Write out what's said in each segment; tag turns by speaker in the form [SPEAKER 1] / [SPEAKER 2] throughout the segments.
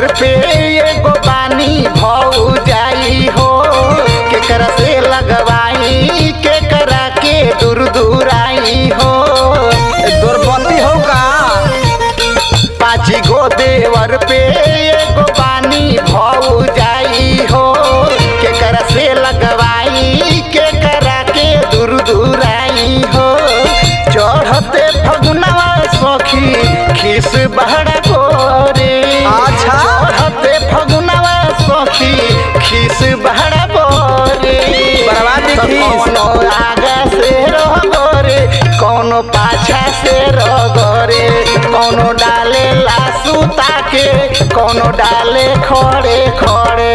[SPEAKER 1] देवर पे एगो बानी भौ जाई हो केकरा से लगवाई केकरा के दूर दूर आई हो
[SPEAKER 2] दुर्पति हो का
[SPEAKER 1] पाँची गो देवर पे एगो बानी भौ जाई हो केकरा से लगवाई केकरा के दूर दूर आई हो चढ़ते फगुनवा सखी खिस बहरा गोरे
[SPEAKER 2] अच्छा।
[SPEAKER 1] चढ़ते फगुनवा सखी खिस बहरा बोरे
[SPEAKER 2] बर्बादी
[SPEAKER 1] तो
[SPEAKER 2] खीस।
[SPEAKER 1] कौनो आगा से रह गोरे कौनो पाछा से रह गोरे कौनो डाले लासू ताके कौनो डाले खड़े खड़े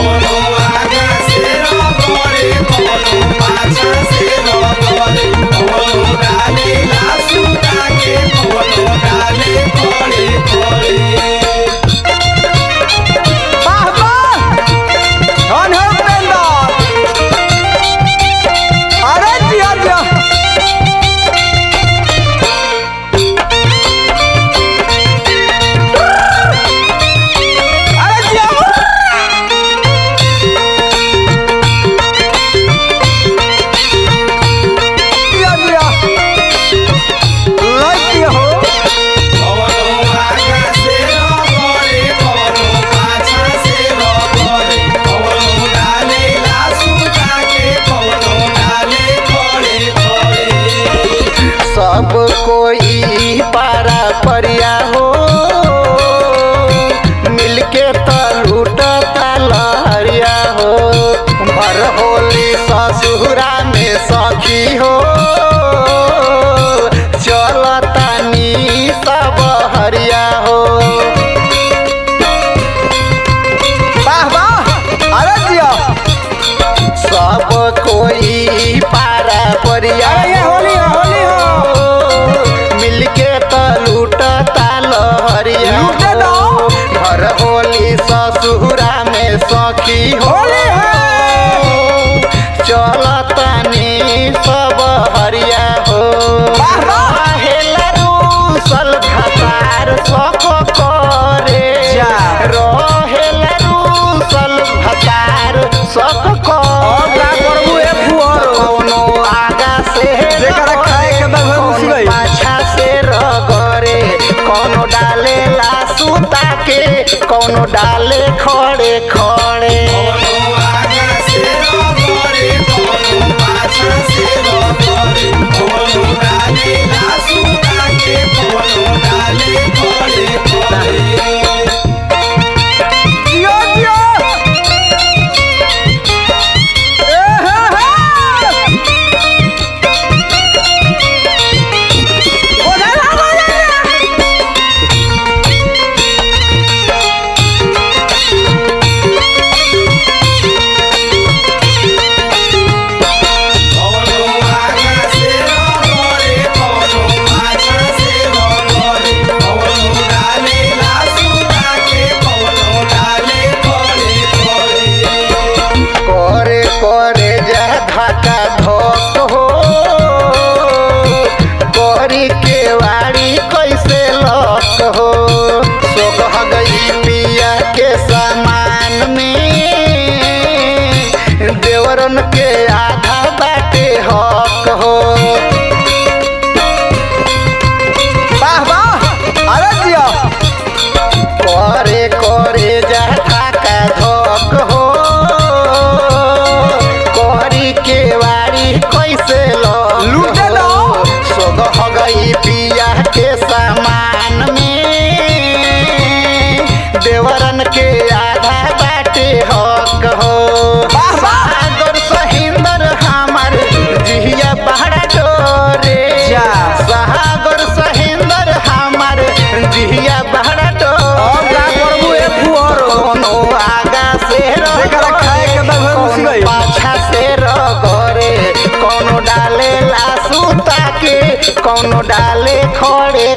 [SPEAKER 2] वाह वाह धन हो उपेंद्र अरे जिया जिया अरे जिया जिया जिया लाइक दिया हो
[SPEAKER 1] सब कोई पारा परिया हो मिलके त लूटता लहरिया हो भर होली ससुरा में सखी हो चलता नी सब हरिया हो
[SPEAKER 2] वाह वाह अरे जिया
[SPEAKER 1] सब कोई पारा परिया
[SPEAKER 2] अरे ये होली है, होली
[SPEAKER 1] हो मिलके त लूटता लहरिया
[SPEAKER 2] लूटे दो।
[SPEAKER 1] हो। घर होली ससुरा में सखी हो
[SPEAKER 2] होली है।
[SPEAKER 1] चलतनी सब हरिया हो
[SPEAKER 2] वाह, वाह।
[SPEAKER 1] हेला रूसल भतार सको करे
[SPEAKER 2] जा।
[SPEAKER 1] रहेला रूसल भतार सको
[SPEAKER 2] और का करबू ए फुहर?
[SPEAKER 1] कौनो आगा से
[SPEAKER 2] जेकरा खाए के बा उहे घुस
[SPEAKER 1] कौनो
[SPEAKER 2] गई।
[SPEAKER 1] पाछा से रगरे कौनो डाले लासूता के कौनो डाले खड़े खड़े
[SPEAKER 2] जियो जियो ए हे हे ओरे ला ओरे
[SPEAKER 1] करे करे जा धाका धोक हो करी के वाड़ी कैसे लक हो सोख गई पिया के सामान में देवरन के आधा बाटे हक हो
[SPEAKER 2] वाह वाह अरे जियो
[SPEAKER 1] करे करे जा धाका धोक हो करी के वाड़ी कैसे लक
[SPEAKER 2] लूटे दो।
[SPEAKER 1] हो। सोग हो गई पिया के सामान में देवरन के आधा बाटे हक हो
[SPEAKER 2] वाह, वाह।
[SPEAKER 1] सागर सहिंदर हमर जिहिया पहाड़ा डोरे
[SPEAKER 2] जा।
[SPEAKER 1] सागर सहिंदर हमर जिहिया पहाड़ा
[SPEAKER 2] और का करबू ए फुहर?
[SPEAKER 1] कोनो आगा से
[SPEAKER 2] जेकरा खाए के बा उहे घुस
[SPEAKER 1] कोनो
[SPEAKER 2] गई।
[SPEAKER 1] पाछा से रगरे कोनो डाले लासूता के कोनो डाले खड़े